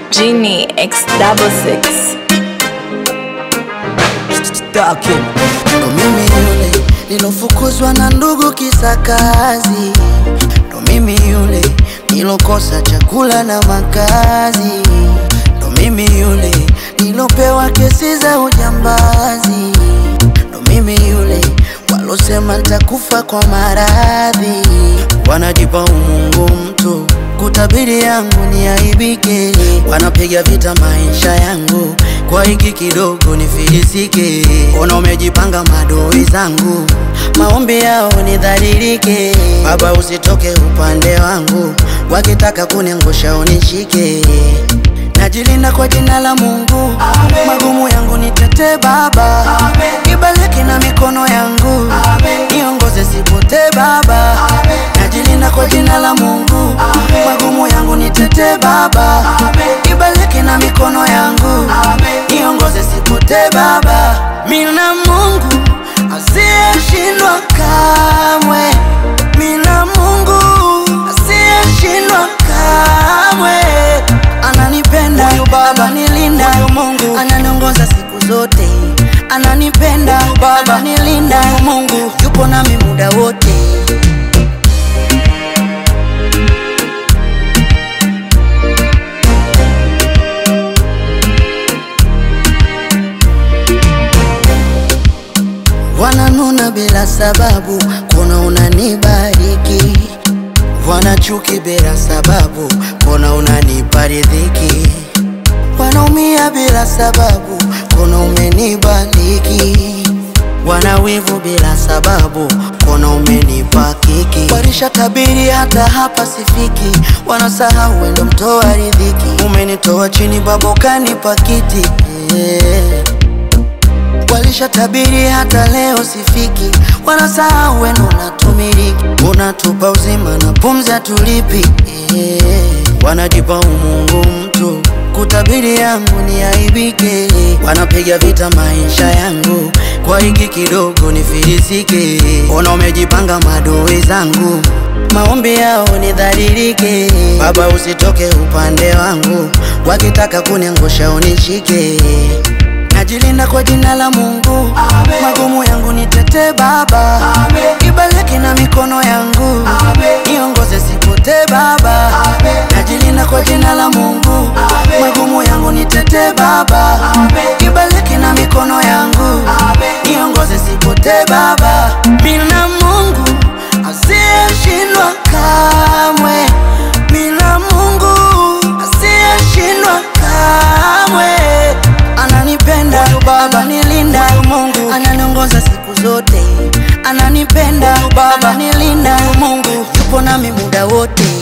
Genie X double six. Stacking. Ndo mimi yule nilofukuzwa na ndugu kisa kazi, ndo mimi yule nilokosa chakula na makazi, ndo mimi yule nilopewa kesi za ujambazi, ndo mimi yule walosema nitakufa kwa maradhi, wanajipa umungu mtu kutabiri yangu ni aibike, wanapiga vita maisha yangu kwa hiki kidogo nifilisike. Ona umejipanga madoi zangu, maombi yao nidhalilike. Baba usitoke upande wangu, wakitaka kuniangusha unishike. Najilinda kwa jina la Mungu, magumu yangu nitete Baba, ibaliki na mikono yangu, niongoze sipotee Baba. Najilinda kwa jina la Mungu, magumu yangu nitete Baba, ibaliki na mikono yangu, niongoze sipotee Baba. Mina Mungu asiyeshindwa kamwe, mina Mungu asiyeshindwa kamwe ananipenda ananilinda Mungu ananiongoza siku zote ananipenda Baba ananilinda Mungu yupo nami muda wote wananuna bila sababu kuna unanibariki wanachuki bila sababu kuna unanipa riziki wanaumia bila sababu kuna umenibariki wanawivu bila sababu kuna umenipa kiki warisha tabiri hata hapa sifiki wanasahau wendo mtoa riziki umenitoa chini babokani pakiti yeah. Walisha tabiri hata leo sifiki, wanasahau wenu unatumiliki, unatupa uzima na pumzi hatulipi yeah. Wanajipa umungu mtu kutabiri yangu ni aibike, wanapiga vita maisha yangu kwa hiki kidogo nifilisike. Ona umejipanga madoi zangu, maombi yao nidhalilike. Baba usitoke upande wangu, wakitaka kuniangusha unishike Najilinda kwa jina la Mungu, magumu yangu nitete Baba, ibaliki na mikono yangu, niongoze sipotee Baba. Najilinda kwa jina la Mungu, magumu yangu nitete Baba, ibaliki na mikono yangu, niongoze sipotee Baba. Mina Mungu asiyeshindwa kamwe, mina Mungu asiyeshindwa kamwe ananipenda Baba nilinda Mungu ananiongoza siku zote ananipenda Baba nilinda Mungu yupo nami muda wote